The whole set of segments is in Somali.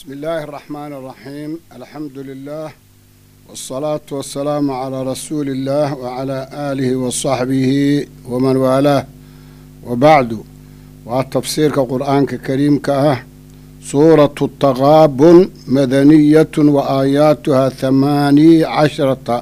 بسم الله الرحمن الرحيم الحمد لله والصلاة والسلام على رسول الله وعلى آله وصحبه ومن والاه وبعد وتفسير قرآن كريم كأه سورة التغابن مدنية وآياتها ثماني عشرة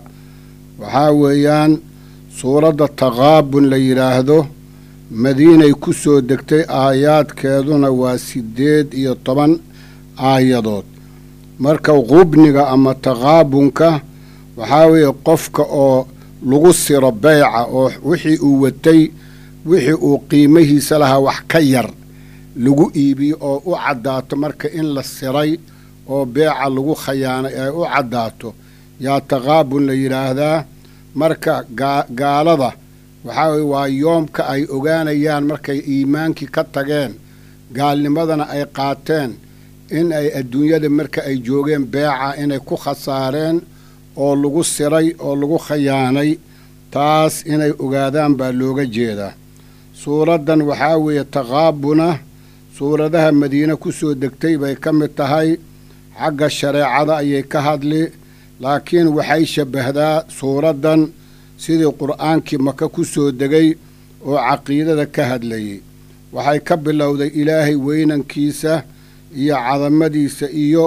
وحاويان سورة التغابن ليراهدو madiinay ku soo degtay aayaadkeeduna waa siddeed iyo toban aayadood marka qubniga ama taqaabunka waxaa weeye qofka oo lagu siro beyca oo wixii uu watay wixii uu qiimahiisa lahaa wax ka yar lagu iibiyo oo u caddaato marka in la siray oo beeca lagu khayaanay ay u caddaato yaa taqaabun la yidhaahdaa marka gaalada waxaa weye waa yoomka ay ogaanayaan markay iimaankii ka tageen gaalnimadana ay qaateen in ay adduunyada marka ay joogeen beeca inay ku khasaareen oo lagu siray oo lagu khayaanay taas inay ogaadaan baa looga jeedaa suuraddan waxaa weeye taqaabuna suuradaha madiine ku soo degtay bay ka mid tahay xagga shareecada ayay ka hadli laakiin waxay shabbahdaa suuraddan sidii qur'aankii maka ku soo degay oo caqiidada ka hadlayay waxay ka bilowday ilaahay weynankiisa iyo cadamadiisa iyo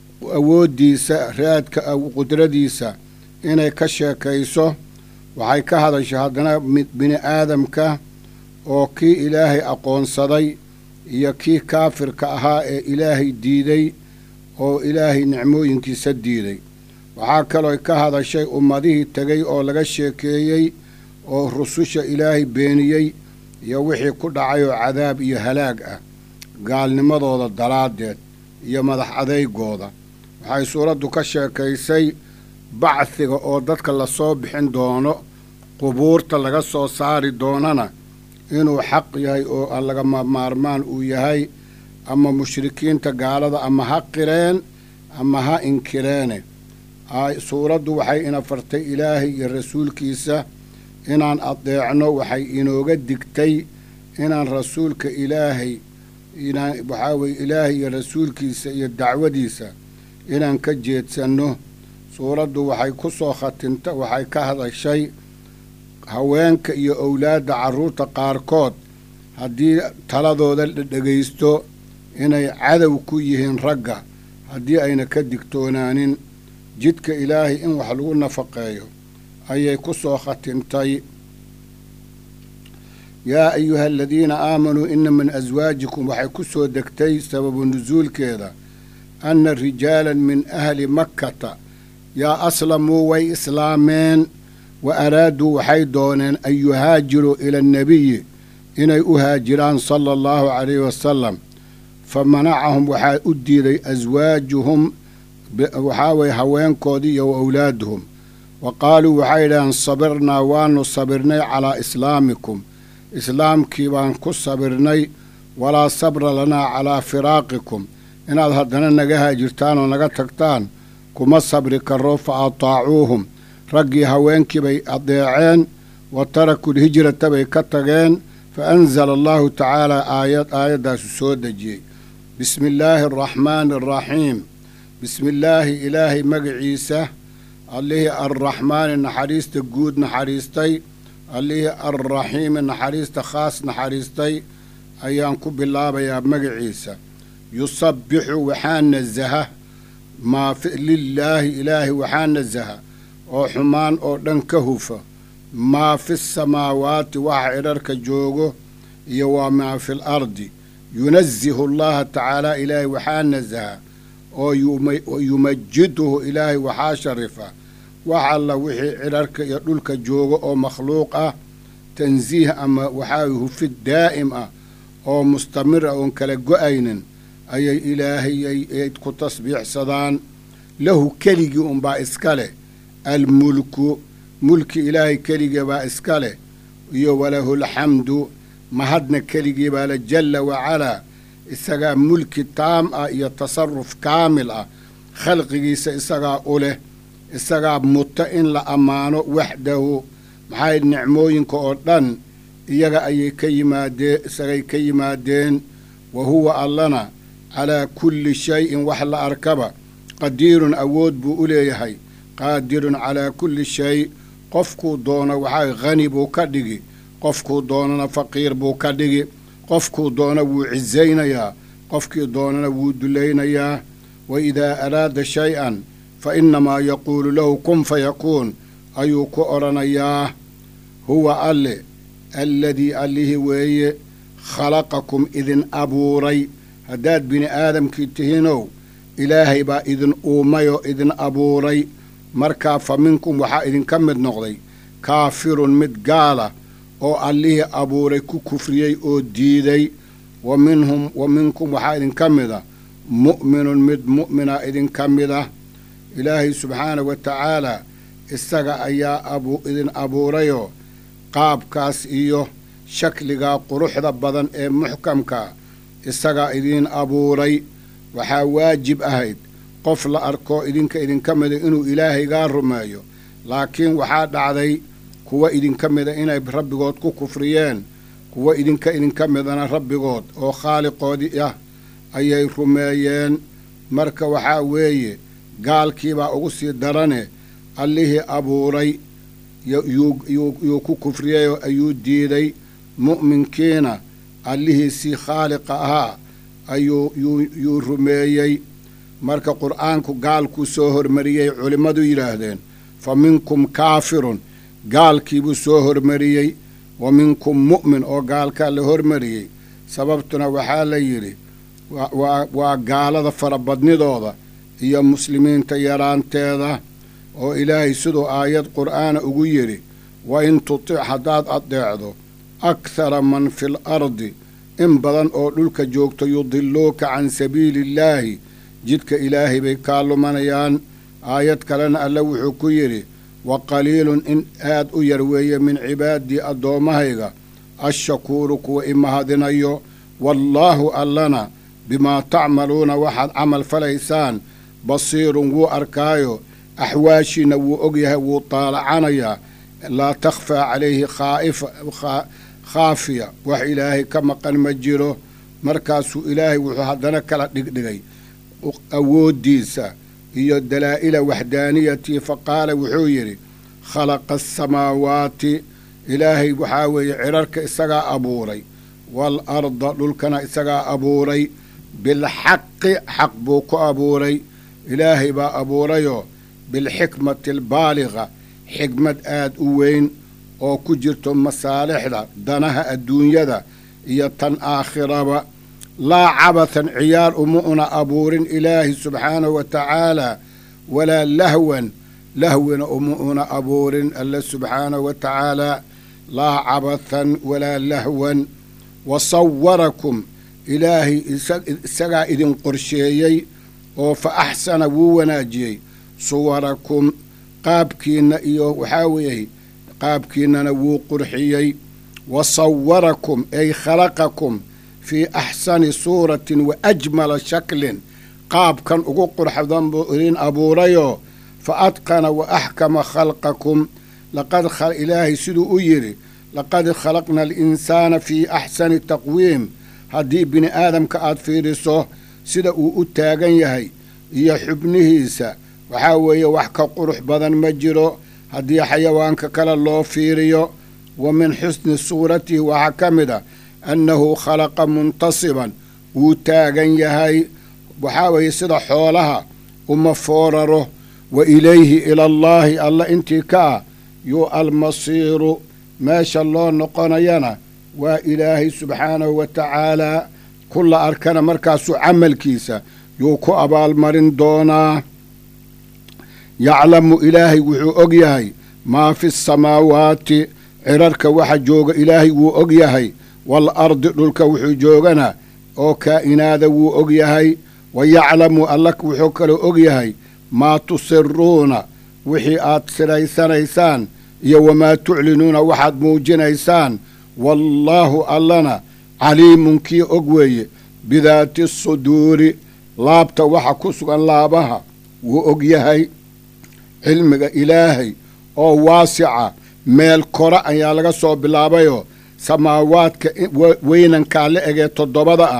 awooddiisa raadka qudradiisa inay ka sheekayso waxay ka hadashay haddana bini aadamka oo kii ilaahay aqoonsaday iyo kii kaafirka ahaa ee ilaahay diiday oo ilaahay nicmooyinkiisa diiday waxaa kaloo ka hadashay ummadihii tegay oo laga sheekeeyey oo rususha ilaahay beeniyey iyo wixii ku dhacay oo cadaab iyo halaag ah gaalnimadooda daraaddeed iyo madax adeygooda waxay suuraddu ka sheekaysay bacdiga oo dadka lasoo bixin doono qubuurta laga soo saari doonana inuu xaq yahay oo aan lagama maarmaan uu yahay ama mushrikiinta gaalada ama ha qireen ama ha inkireene suuraddu waxay ina fartay ilaahay iyo rasuulkiisa inaan adeecno waxay inooga digtay inaan rasuulka ilaahay inaan waxaa weye ilaahay iyo rasuulkiisa iyo dacwadiisa inaan ka jeedsanno suuraddu waxay ku soo khatinta waxay ka hadashay haweenka iyo owlaadda carruurta qaarkood haddii taladooda la dhegaysto inay cadow ku yihiin ragga haddii ayna ka digtoonaanin jidka ilaahay in wax lagu nafaqeeyo ayay ku soo khatintay yaa ayuha aladiina aamanuu ina min aswaajikum waxay ku soo degtay sababu nusuulkeeda anna rijaalan min ahli makkata yaa aslamuu way islaameen wa araaduu waxay dooneen an yuhaajiruu ila annebiyi inay u haajiraan sala allahu calayhi wasalam fa manacahum waxaa u diiday aswaajuhum waxaa weye haweenkoodii iyo wa awlaaduhum wa qaaluu waxay idhaheen sabirnaa waanu sabirnay calaa islaamikum islaamkii baan ku sabirnay walaa sabra lanaa calaa firaaqikum inaad haddana naga haajirtaan oo naga tagtaan kuma sabri karo fa ataacuuhum raggii haweenkii bay adeeceen wa tarakuu lhijrata bay ka tageen fa anzala allahu tacaalaa aayad aayaddaasu soo dejiyey bismi illaahi araxmaani araxiim bismi illaahi ilaahay magaciisa allihii arraxmaani naxariista guud naxariistay allihii arraxiimi naxariista khaas naxariistay ayaan ku bilaabayaa magaciisa yusabbixu waxaa nasaha maa lilaahi ilaahay waxaa nasaha oo xumaan oo dhan ka hufa maa fi samaawaati waxa cidharka joogo iyo waa maa fi l ardi yunazihu allaha tacaala ilaahay waxaa nasaha oo yumajiduhu ilaahay waxaa sharifa wax alla wixii cidharka iyo dhulka jooga oo makhluuq ah tansiih ama waxaa hufid daa'im ah oo mustamir ah oon kala go-aynin ayay ilaahayay ku tasbiixsadaan lahu keligii unbaa iska leh almulku mulki ilaahay keligii baa iska leh iyo walahu lxamdu mahadna keligii baa le jalla wacalaa isagaa mulki taam ah iyo tasaruf kaamil ah khalqigiisa isagaa u leh isagaa muta in la ammaano waxdahu maxay nicmooyinka oo dhan iyaga ayay ka yimaadeen isagay ka yimaadeen wa huwa allana calaa kulli shayin wax la arkaba qadiirun awood buu u leeyahay qaadirun calaa kulli shay qofkuu doono waxaa khani buu ka dhigi qofkuu doonana faqiir buu ka dhigi qofkuu doona wuu cisaynayaa qofkii doonana wuu dulaynayaa wa idaa araada shay-an fa innamaa yaquulu lahu kun fayakuun ayuu ku odhanayaa huwa alle alladii allihii weeye khalaqakum idin abuuray haddaad bini aadamkii tihiinow ilaahay baa idin uumayoo idin abuuray markaa fa minkum waxaa idinka mid noqday kaafirun mid gaala oo allihii abuuray ku kufriyey oo diiday wa minhum wa minkum waxaa idinka mida mu'minun mid mu'mina idinka mida ilaahay subxaana wa tacaalaa isaga ayaa idin abuurayoo qaabkaas iyo shakligaa quruxda badan ee muxkamka isagaa idiin abuuray waxaa waajib ahayd qof la arkoo idinka idinka mida inuu ilaahaygaa rumeeyo laakiin waxaa dhacday kuwa idinka mida inay rabbigood ku kufriyeen kuwa idinka idinka midana rabbigood oo khaaliqoodii ah ayay rumeeyeen marka waxaa weeye gaalkiibaa ugu sii darane allihii abuuray yuu ku kufriyeyoo ayuu diiday mu'minkiina allihiisii khaaliqa ahaa ayuu yuu rumeeyey marka qur'aanku gaalkuu soo hormariyey culimmadu yidhaahdeen fa minkum kaafirun gaalkiibuu soo hormariyey wa minkum mu'min oo gaalkaa la hormariyey sababtuna waxaa la yidhi waa gaalada farabadnidooda iyo muslimiinta yaraanteeda oo ilaahay siduu aayad qur'aana ugu yidhi wa in tutic haddaad addeecdo akhara man fil ardi in badan oo dhulka joogto yudiluuka can sabiiliillaahi jidka ilaahay bay kaa lumanayaan aayad kalena alle wuxuu ku yidhi wa qaliilun in aad u yar weeye min cibaadii addoommahayga ashakuuru kuwa i mahadinayo wallaahu allana bimaa tacmaluuna waxaad camal falaysaan basiirun wuu arkaayo axwaashiina wuu ogyahay wuu taalacanayaa laa takhfaa calayhi khaafiya wax ilaahay ka maqan ma jiro markaasuu ilaahay wuxuu haddana kala dhigdhigay awooddiisa iyo dalaa'ila waxdaaniyatii fa qaala wuxuu yidhi khalaqa asamaawaati ilaahay waxaa weeye cidharka isagaa abuuray waalarda dhulkana isagaa abuuray bilxaqi xaq buu ku abuuray ilaahay baa abuurayoo bilxikmati albaaliqa xikmad aad u weyn oo ku jirto masaalixda danaha adduunyada iyo tan aakhiraba laa cabathan ciyaar uma una abuurin ilaahi subxaanahu wa tacaalaa walaa lahwan lahwina uma una abuurin alle subxaanahu wa tacaalaa laa cabathan walaa lahwan wa sawarakum ilaahay isagaa idin qorsheeyey oo fa axsana wuu wanaajiyey suwarakum qaabkiinna iyo waxaa weeye qaabkiinnana wuu qurxiyey wa sawarakum ay khalaqakum fii axsani suuratin wa ajmala shaklin qaabkan ugu qurxdan buu idin abuurayoo fa adqana wa axkama khalqakum laqad ilaahay siduu u yidhi laqad khalaqna alinsaana fii axsani taqwiim haddii bini aadamka aad fiidhiso sida uu u taagan yahay iyo xubnihiisa waxaa weeye wax ka qurux badan ma jiro haddii xayawaanka kale loo fiiriyo wa min xusni suuratihi waxaa ka mid a annahu khalaqa muntasiban wuu taagan yahay waxaa weeye sida xoolaha uma fooraro wa ilayhi ilallaahi alla intii ka ah yuu almasiiru meesha loo noqonayana waa ilaahay subxaanahu wa tacaalaa kulla arkana markaasuu camalkiisa yuu ku abaalmarin doonaa yaclamu ilaahay wuxuu og yahay maa fi samaawaati cirarka waxa jooga ilaahay wuu og yahay wal ardi dhulka wuxuu joogana oo kaa'inaada wuu og yahay wa yaclamu alla wuxuu kaloo og yahay maa tusiruuna wixii aad siraysanaysaan iyo wamaa tuclinuuna waxaad muujinaysaan wallaahu allana caliimun kii og weeye bidaati suduuri laabta waxa ku sugan laabaha wuu og yahay cilmiga ilaahay oo waasica meel kora ayaa laga soo bilaabayoo samaawaadka weynankaa la egee toddobada ah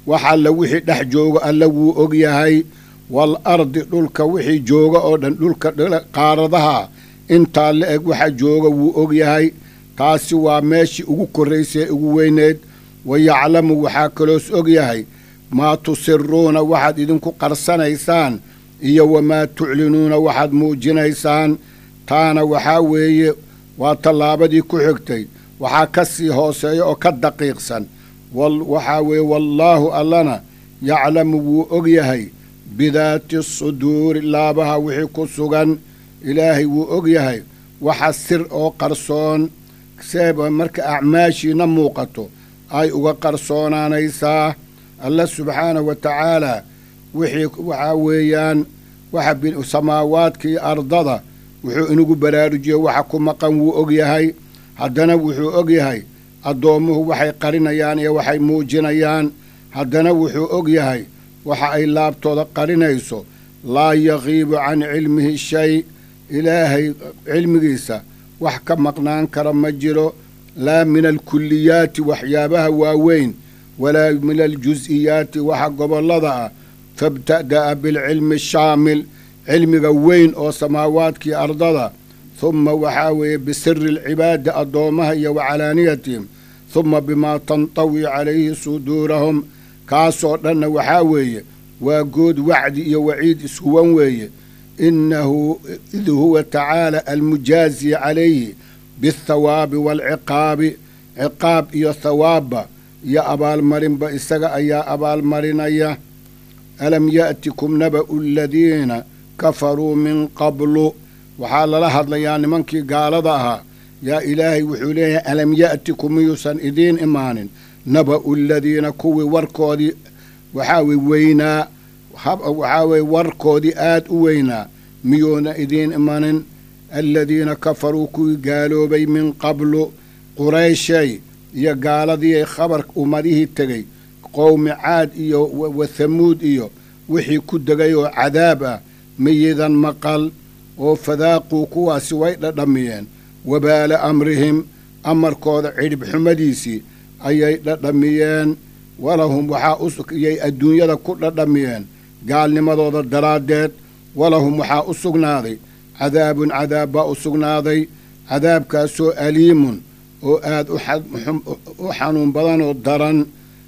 wax alla wixii dhex jooga alla wuu og yahay wal ardi dhulka wixii jooga oo dhan dhulka qaaradaha intaa la eg waxa jooga wuu og yahay taasi waa meeshii ugu korraysay ugu weyneed wa yaclamu waxaa kaloos og yahay maa tusiruuna waxaad idinku qarsanaysaan iyo wamaa tuclinuuna waxaad muujinaysaan taana waxaa weeye waa tallaabadii ku xigtay waxaa ka sii hooseeya oo ka daqiiqsan waxaa weeye wallaahu allana yaclamu wuu og yahay bidaati suduuri laabaha wixii ku sugan ilaahay wuu og yahay waxa sir oo qarsoon seeba marka acmaashiina muuqato ay uga qarsoonaanaysaa alla subxaanahu wa tacaalaa wixii waxaa weeyaan waxa samaawaadka iyo ardada wuxuu inagu baraarujiyey waxa ku maqan wuu og yahay haddana wuxuu og yahay addoommuhu waxay qarinayaan iyo waxay muujinayaan haddana wuxuu og yahay waxa ay laabtooda qarinayso laa yaqiibu can cilmihi shay ilaahay cilmigiisa wax ka maqnaan kara ma jiro laa min alkulliyaati waxyaabaha waaweyn walaa min aljus'iyaati waxa gobollada ah fabta'da'a bilcilmi ashaamil cilmiga weyn oo samaawaadkii ardada humma waxaa weeye bisiri alcibaadi addoommaha iyo wa calaaniyatihim humma bimaa tantawi calayhi suduurahum kaasoo dhanna waxaa weeye waa good wacdi iyo waciid ishuwan weeye inahu id huwa tacaala almujaazi calayhi biاthawaabi waalciqaabi ciqaab iyo thawaabba iyo abaalmarinba isaga ayaa abaalmarinaya alam ya'tikum naba'u aladiina kafaruu min qablu waxaa lala hadlayaa nimankii gaalada ahaa yaa ilaahay wuxuu leeyahay alam ya'tikum miyuusan idiin imaanin naba'u aladiina kuwii warkoodii waxaa wey weynaa waxaa weye warkoodii aad u weynaa miyuuna idiin imanin aladiina kafaruu kuwii gaaloobay min qablu qurayshay iyo gaaladii khabar ummadihii tegey qowmi caad iyo wathamuud iyo wixii ku degay oo cadaab ah miyidan maqal oo fadaaquu kuwaasi way dhadhamiyeen wabaala amrihim amarkooda cidhib xumadiisii ayay dhadhamiyeen walahum waxaa uyay adduunyada ku dhadhamiyeen gaalnimadooda daraaddeed walahum waxaa u sugnaaday cadaabun cadaab baa u sugnaaday cadaabkaasoo aliimun oo aad u xanuun badanoo daran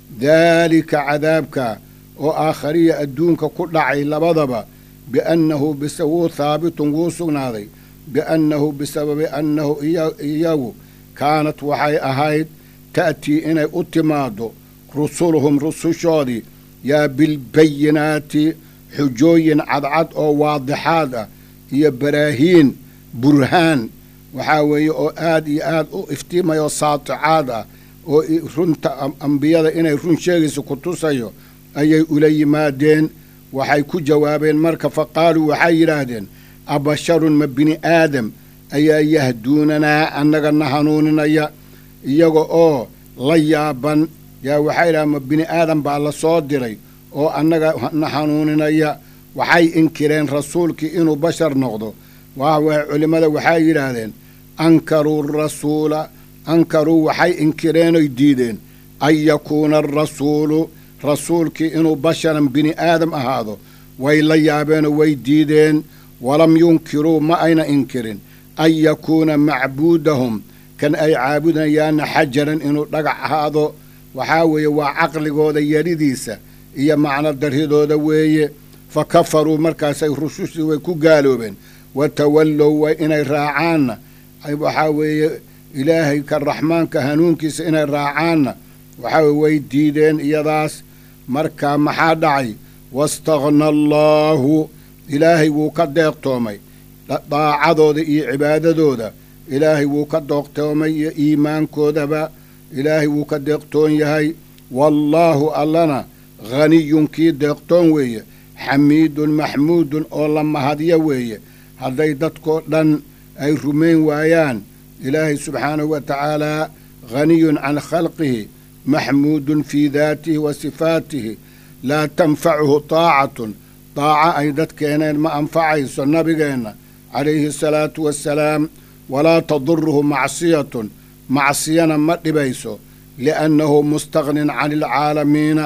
daalika cadaabka oo aakhariya adduunka ku dhacay labadaba biannahu wuu haabitun wuu sugnaaday biannahu bisababi annahu iyagu kaanat waxay ahayd ta'tii inay u timaaddo rusuluhum rusushoodii yaa bilbayinaati xujooyin cadcad oo waadixaad ah iyo baraahiin burhaan waxaa weeye oo aad iyo aad u iftiimayoo saaticaad ah oo runta ambiyada inay run sheegaysa ku tusayo ayay ula yimaadeen waxay ku jawaabeen marka fa qaaluu waxay yidhaahdeen abasharun ma bini aadam ayaa yahduunanaa annaga na hanuuninaya iyaga oo la yaaban yaa waxay yidhahdeen ma bini aadam baa la soo diray oo annaga na hanuuninaya waxay inkireen rasuulkii inuu bashar noqdo waawaay culimmada waxay yidhaahdeen ankaruu rasuula ankaruu waxay inkireenoy diideen an yakuuna arasuulu rasuulkii inuu basharan bini aadam ahaado way la yaabeenoo way diideen walam yunkiruu ma ayna inkirin an yakuuna macbuudahum kan ay caabudayaanna xajaran inuu dhagax ahaado waxaa weeye waa caqligooda yaridiisa iyo macno darridooda weeye fa kafaruu markaasay rusushii way ku gaaloobeen wa tawallow way inay raacaanna waxaa weeye ilaahay ka raxmaanka hanuunkiisa inay raacaanna waxaa weye way diideen iyadaas marka maxaa dhacay wastakhna allaahu ilaahay wuu ka deeqtoomay daacadooda iyo cibaadadooda ilaahay wuu ka deeqtoomay iyo iimaankoodaba ilaahay wuu ka deeqtoon yahay wallaahu allana haniyun kii deeqtoon weeye xamiidun maxmuudun oo la mahadyo weeye hadday dadkoo dhan ay rumayn waayaan ilaahay subxaanahu wa tacaalaa haniyun can khalqihi maxmuudun fii daatihi wa sifaatihi laa tanfacuhu taacatun daaca ay dadkeeneen ma anfacayso nabigeenna calayhi asalaatu wassalaam walaa taduruhu macsiyatun macsiyana ma dhibayso li'annahu mustakhnin cani alcaalamiina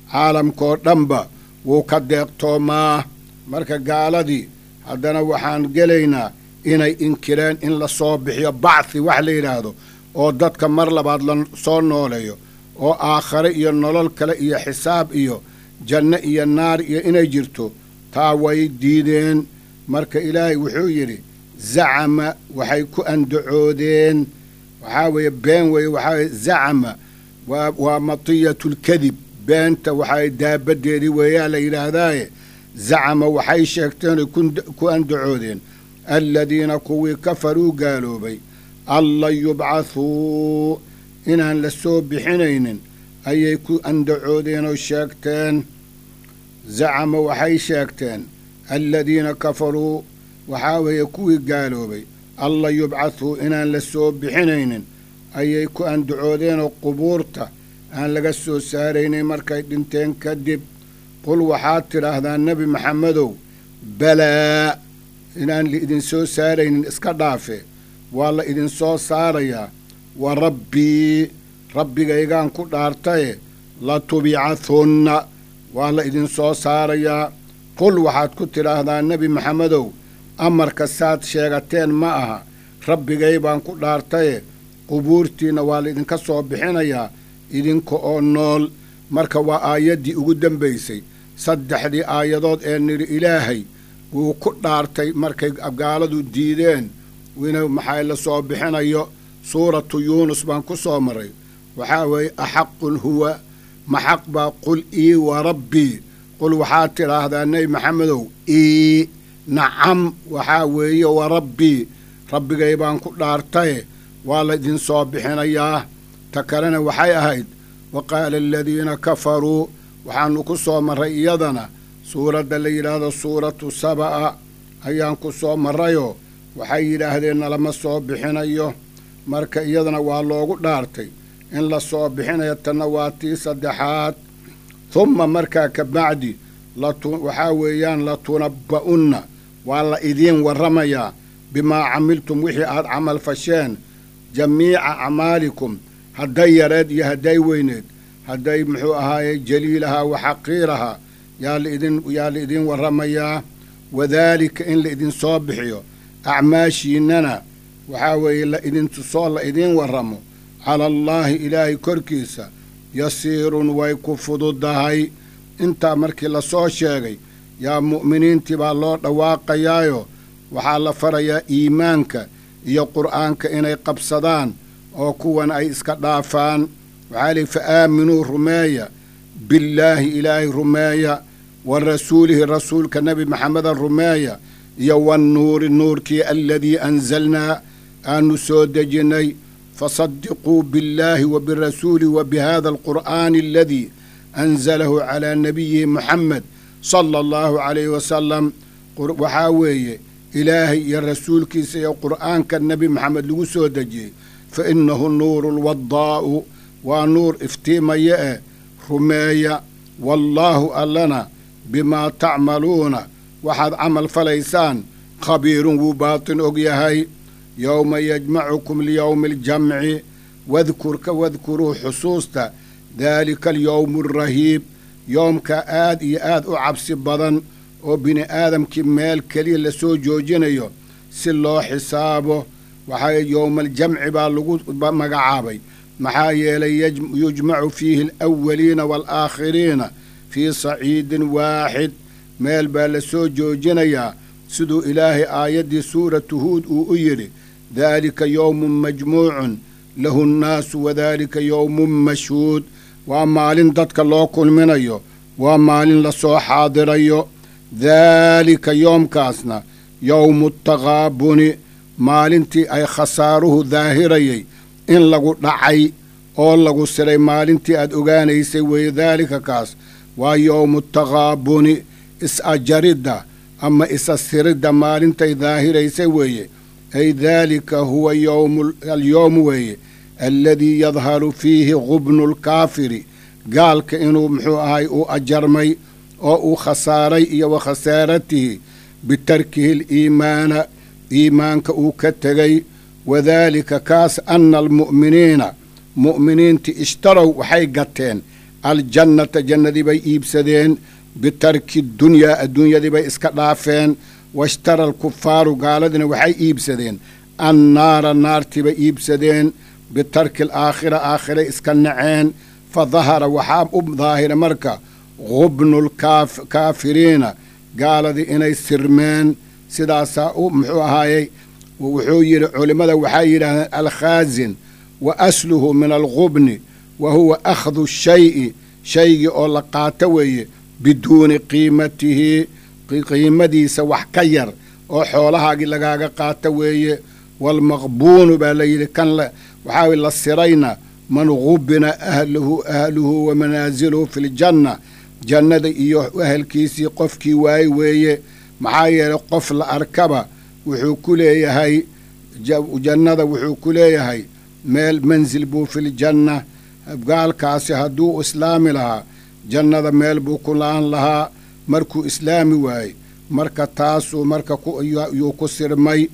caalamkaoo dhanba wuu ka deeqtoomaa marka gaaladii haddana waxaan gelaynaa inay inkireen in la soo bixiyo bacthi wax la yidhaahdo oo dadka mar labaad la soo nooleeyo oo aakhare iyo nolol kale iyo xisaab iyo janno iyo naar iyo inay jirto taa way diideen marka ilaahay wuxuu yidhi zacama waxay ku andacoodeen waxaa weeye been weeye waxaa weye zacama waa waa matiyatulkadib beenta waxaa daabaddeedii weeyaa la yidhaahdaaye zacama waxay sheegteen oy ku andacoodeen aladiina kuwii kafaruu gaaloobay anlan yubcathuu inaan la soo bixinaynin ayay ku andacoodeen oo sheegteen zacama waxay sheegteen aladiina kafaruu waxaa weeye kuwii gaaloobay anlan yubcathuu inaan la soo bixinaynin ayay ku andacoodeenoo qubuurta aan laga soo saaraynin markay dhinteen kadib qul waxaad tidhaahdaa nebi maxamedow balaa inaan laidin soo saaraynin iska dhaafe waa la idinsoo saarayaa wa rabbii rabbigaygaan ku dhaartaye la tubicahunna waa la idinsoo saarayaa qul waxaad ku tidhaahdaa nebi maxamedow amarka saad sheegateen ma aha rabbigay baan ku dhaartaye qubuurtiinna waa la idinka soo bixinayaa idinka oo nool marka waa aayaddii ugu dembaysay saddexdii aayadood ee nidhi ilaahay wuu ku dhaartay markay gaaladu diideen ina maxaa la soo bixinayo suuratu yuunus baan ku soo maray waxaa weeye axaqun huwa maxaq baa qul ii wa rabbii qul waxaad tidhaahdaa nebi maxamedow ii nacam waxaa weeye wa rabbii rabbigay baan ku dhaartaye waa la idinsoo bixinayaa ta kalena waxay ahayd wa qaala aladiina kafaruu waxaannu ku soo marray iyadana suuradda la yidhaahdo suuratu saba'a ayaan ku soo marrayoo waxay yidhaahdeen nalama soo bixinayo marka iyadana waa loogu dhaartay in la soo bixinayo tanna waa tii saddexaad humma markaa ka bacdi waxaa weeyaan latunabba'unna waa la idiin warramayaa bimaa camiltum wixii aad camal fasheen jamiica acmaalikum hadday yareed iyo hadday weyneed hadday muxuu ahaaye jaliilahaa wa xaqiirahaa yaa laidin yaa la idiin warramayaa wadaalika in la idinsoo bixiyo acmaashiinnana waxaa weeye la idintusoo la idiin warramo cala allaahi ilaahay korkiisa yasiirun way ku fududahay intaa markii la soo sheegay yaa mu'miniintii baa loo dhawaaqayaayo waxaa la farayaa iimaanka iyo qur'aanka inay qabsadaan oo kuwan ay iska dhaafaan waxaa lihi fa aaminuu rumeeya billaahi ilaahay rumeeya wa rasuulihi rasuulka nebi maxameda rumeeya iyo wannuuri nuurkii aladii anzalnaa aanu soo dejinnay fasadiquu billaahi wa birasuulihi wa bihada alqur'aani aladii anzalahu calaa nabiyihi muxamed sala allahu calayhi wasalam waxaa weeye ilaahay iyo rasuulkiisa iyo qur'aanka nebi maxamed lagu soo dejiyey fa innahu nuuru lwaddaa'u waa nuur iftiimaya eh rumeeya wallaahu allana bimaa tacmaluuna waxaad camal falaysaan khabiirun wuu baatin og yahay yowma yajmacukum liyowmi aljamci wadkurka wadkuruu xusuusta daalika alyowmu alrahiib yoomka aad iyo aad u cabsi badan oo bini aadamkii meel keliya la soo joojinayo si loo xisaabo waxaa yowmaaljamci baa lagu magacaabay maxaa yeelay yujmacu fiihi alawaliina waalaakhiriina fii saciidin waaxid meel baa la soo joojinayaa siduu ilaahay aayaddii suuratu huud uu u yidhi daalika yowmun majmuucun lahu nnaasu wadaalika yowmun mashhuud waa maalin dadka loo kulminayo waa maalin la soo xaadirayo daalika yoomkaasna yowmu taqaabuni maalintii ay khasaaruhu daahirayay in lagu dhacay oo lagu siray maalintii aad ogaanaysay weeye daalika kaas waa yowmu taqaabuni is-ajaridda ama isa-siridda maalintay daahiraysay weeye ay daalika huwa alyowmu weeye aladii yadharu fiihi gubnu lkaafiri gaalka inuu muxuu ahay uu ajarmay oo uu khasaaray iyo wa khasaaratihi bitarkihi aliimaana iimaanka uu ka tegay wadaalika kaas ana almu'miniina mu'miniinti ishtarow waxay gateen aljannata jannadii bay iibsadeen bitarki dunyaa adduunyadii bay iska dhaafeen washtara alkufaaru gaaladiina waxay iibsadeen annaara naartii bay iibsadeen bitarki alaakhira aakhiray iska naceen fa dahara waxaa u daahira marka gubnu lkaafiriina gaaladii inay sirmeen sidaasaa u muxuu ahaayey wuxuu yidhi culimmada waxay yidhaahdeen alkhaazin wa asluhu min algubni wa huwa akhdu shayi shaygii oo la qaato weeye biduuni qiimatihi qiimadiisa wax ka yar oo xoolahaagii lagaaga qaato weeye waalmaqbuunu baa la yidhi kan waxaa la sirayna man gubina ahluhu ahluhu wa manaasiluhu fi ljanna jannada iyo ahelkiisii qofkii waaye weeye maxaa yeelay qof la arkaba wuxuu ku leeyahay jannada wuxuu ku leeyahay meel mansil buu filjanna gaalkaasi hadduu islaami lahaa jannada meel buu ku la-an lahaa markuu islaami waayey marka taasuu marka yuu ku sirmay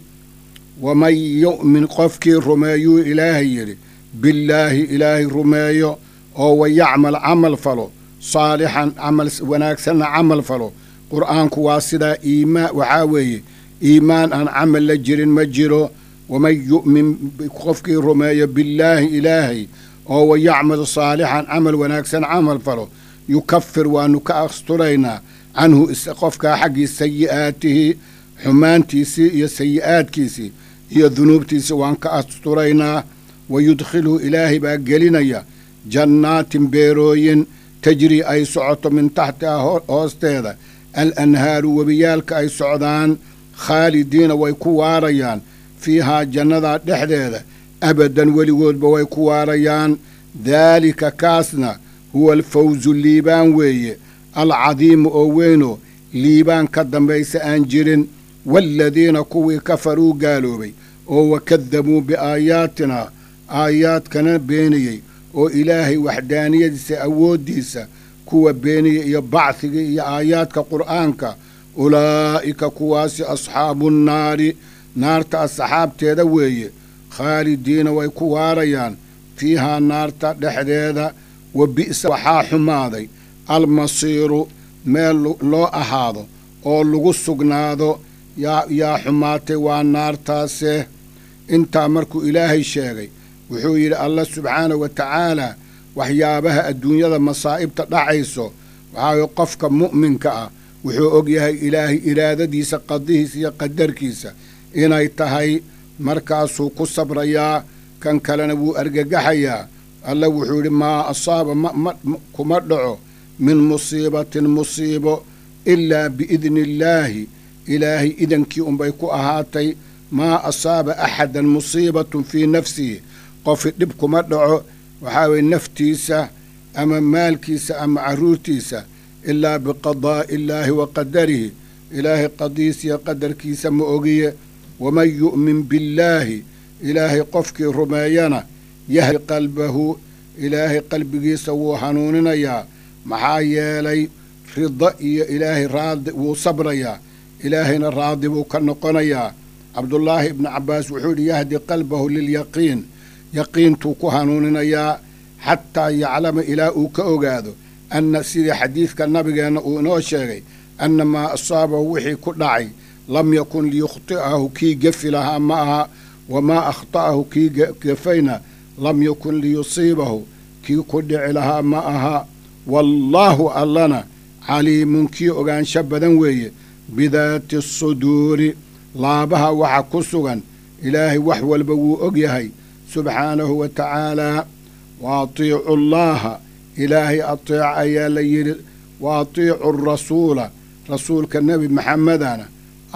waman yu'min qofkii rumeeyuu ilaahay yidhi billaahi ilaahay rumeeyo oo wa yacmal camal falo saalixan camal wanaagsanna camal falo qur'aanku waa sidaa iimaan waxaa weeye iimaan aan camal la jirin ma jiro waman yu'min qofkii rumeeyo billaahi ilaahay oo wa yacmal saalixan camal wanaagsan camal falo yukafir waanu ka asturaynaa canhu qofkaa xaggii sayi'aatihi xumaantiisii iyo sayi'aadkiisii iyo dunuubtiisii waan ka asturaynaa wa yudkhilhu ilaahay baa gelinaya jannaatin beerooyin tajrii ay socoto min taxtiha hoosteeda al anhaaru webiyaalka ay socdaan khaalidiina way ku waarayaan fiihaa jannadaa dhexdeeda abadan weligoodba way ku waarayaan daalika kaasna huwa alfawsu liibaan weeye alcadiimu oo weynoo liibaan ka dambaysa aan jirin waaladiina kuwii kafaruu gaaloobay oo wakadabuu biaayaatinaa aayaadkana beeniyey oo ilaahay waxdaaniyadiisa awooddiisa kuwa beeniyey iyo bacdigii iyo aayaadka qur'aanka ulaa'ika kuwaasi asxaabu nnaari naarta asxaabteeda weeye khaalidiina way ku waarayaan fiihaa naarta dhexdeeda wa bi'sa waxaa xumaaday almasiiru meel loo ahaado oo lagu sugnaado yaa yaa xumaatay waa naartaase intaa markuu ilaahay sheegay wuxuu yidhi allah subxaanahu wa tacaalaa waxyaabaha adduunyada masaa'ibta dhacayso waxaa qofka mu'minka ah wuxuu og yahay ilaahay iraadadiisa qadihiisa iyo qadarkiisa inay tahay markaasuu ku sabrayaa kan kalena wuu argagaxayaa alla wuxuu yidhi maa asaaba kuma dhaco min musiibatin musiibo ilaa biidni illaahi ilaahay idankii unbay ku ahaatay maa asaaba axadan musiibatun fii nafsihi qofi dhib kuma dhaco waxaa weye naftiisa ama maalkiisa ama carruurtiisa ilaa biqadaa'i illaahi wa qadarihi ilaahay qadiis iyo qadarkiisa ma ogiye waman yu'min billaahi ilaahay qofkii rumeeyana yahdi qalbahu ilaahay qalbigiisa wuu hanuuninayaa maxaa yeelay rida iyo ilaahay raadi wuu sabrayaa ilaahayna raadi buu ka noqonayaa cabdullaahi ibnu cabbaas wuxuu yidhi yahdi qalbahu lilyaqiin yaqiintuu ku hanuuninayaa xataa yaclama ilaa uu ka ogaado anna sidii xadiidka nabigeenna uu inoo sheegay anna maa asaabahu wixii ku dhacay lam yakun liyukhti'ahu kii gefi lahaa ma aha wamaa akhta'ahu kii gefayna lam yakun liyusiibahu kii ku dhici lahaa ma aha wallaahu allana caliimun kii ogaansho badan weeye bidaati asuduuri laabaha waxa ku sugan ilaahay wax walba wuu og yahay subxaanahu wa tacaalaa wa atiicu allaaha ilaahay ateeca ayaa la yidhi wa atiicu arasuula rasuulka nebi maxamedana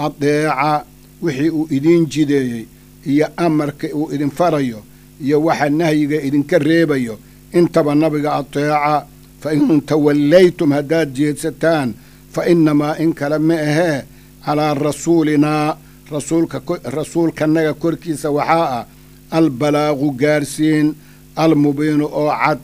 adeeca wixii uu idiin jideeyey iyo amarka uu idin farayo iyo waxa nahyiga idinka reebayo intaba nabiga ateeca fa in tawallaytum haddaad jeedsataan fa innamaa in kale ma ahee calaa rasuulinaa rasuulkanaga korkiisa waxaa ah albalaagu gaarsiin almubiinu oo cad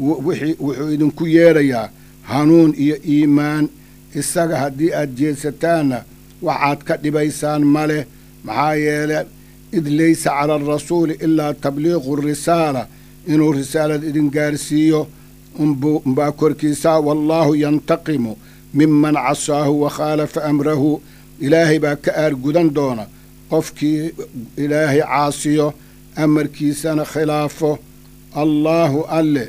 wuxuu idinku yeedhayaa hanuun iyo iimaan isaga haddii aad jeedsataanna waxaad ka dhibaysaan ma leh maxaa yeele id laysa cala alrasuuli ilaa tabliiqu risaala inuu risaalad idin gaarsiiyo umbaa korkiisaa wallaahu yantaqimu miman casaahu wa khaalafa amrahu ilaahay baa ka aargudan doona qofkii ilaahay caasiyo amarkiisana khilaafo allaahu alle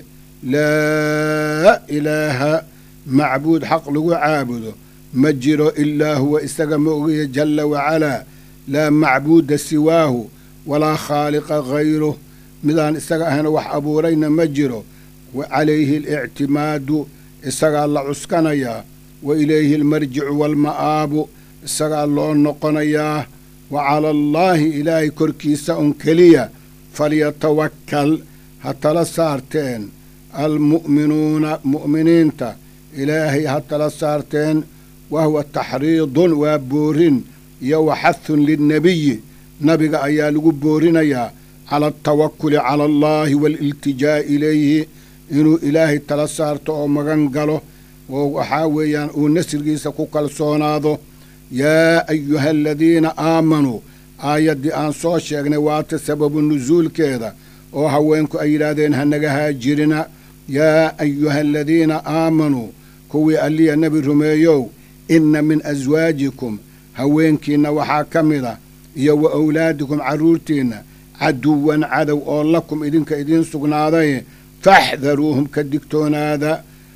laa ilaaha macbuud xaq lagu caabudo ma jiro ilaa huwa isaga ma ogiya jalla wacalaa laa macbuuda siwaahu walaa khaaliqa hayruh midaan isaga ahayna wax abuurayna ma jiro wa calayhi alictimaadu isagaa la cuskanayaa wa ilayhi almarjicu waalma'aabu isagaa loo noqonayaa wa cala allaahi ilaahay korkiisa un keliya falyatawakkal ha tala saarteen almu'minuuna mu'miniinta ilaahay ha tala saarteen wa huwa taxriidun waa boorin iyo wa xahun linnebiyi nabiga ayaa lagu boorinayaa cala altawakuli cala allaahi waaliltijaa'i ilayhi inuu ilaahay tala saarto oo magan galo oo waxaa weeyaan uu nasrigiisa ku kalsoonaado yaa ayuha aladiina aamanuu aayaddii aan soo sheegnay waata sababu nusuulkeeda oo haweenku ay yidhaahdeen hanaga haajirina yaa ayuha aladiina aamanuu kuwii alliya nebi rumeeyow inna min aswaajikum haweenkiinna waxaa ka mid a iyo wa awlaadikum carruurtiinna caduwan cadow oo lakum idinka idiin sugnaaday faxdaruuhum ka digtoonaada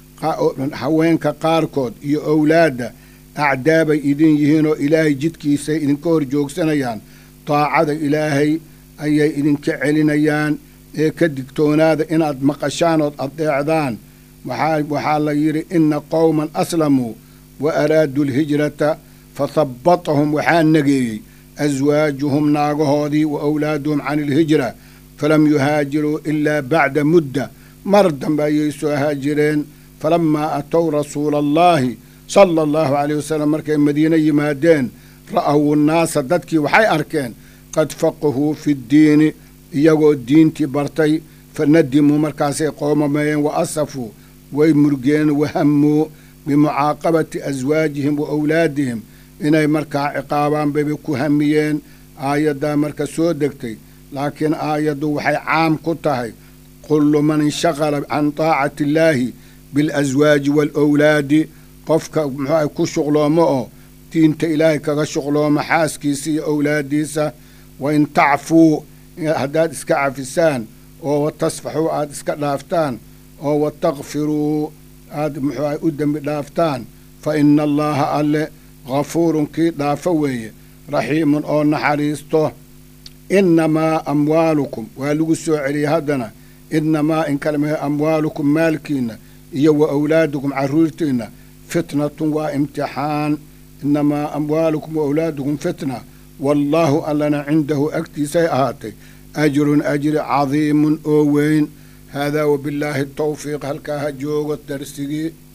haweenka qaarkood iyo owlaadda acdaabay idin yihiinoo ilaahay jidkiisay idinka hor joogsanayaan daacada ilaahay ayay idinka celinayaan ee ka digtoonaada inaad maqashaan ood addeecdaan waxaa la yidhi inna qowman aslamuu wa araaduu alhijrata fathabbatahum waxaa nageeyey aswaajuhum naagahoodii wa awlaaduhum can ilhijra falam yuhaajiruu ilaa bacda mudda mar dambe ayay soo haajireen falammaa atow rasuula allaahi sala allahu caleyh wasalam markay madiine yimaadeen ra'awu nnaasa dadkii waxay arkeen qad faqahuu fi ddiini iyagoo diintii bartay fa nadimuu markaasay qoomameeyeen wa asafuu way murgeen wahammuu bimucaaqabati aswaajihim wa awlaadihim inay markaa ciqaabaan bayba ku hamiyeen aayaddaa marka soo degtay laakiin aayaddu waxay caam ku tahay kullu man inshaqala can taacati illaahi bilaswaaji waalawlaadi qofka muxuuah ku shuqloomo oo diinta ilaahay kaga shuqloomo xaaskiisa iyo owlaaddiisa wa in tacfuu haddaad iska cafisaan oo wa tasfaxuu aad iska dhaaftaan oo wa takfiruu aad muxuuah u dembi dhaaftaan fa ina allaaha alle hafuurun kii dhaafo weeye raxiimun oo naxariisto innamaa amwaalukum waa lagu soo celiyey haddana innamaa in kale mahe amwaalukum maalkiinna iyo wa awlaadukum carruurtiinna fitnatun waa imtixaan innamaa amwaalukum wa awlaadukum fitna wallaahu allana cindahu agtiisay ahaatay ajrun ajri cadiimun oo weyn haadaa wabillaahi tawfiiq halkaa ha joogo darsigii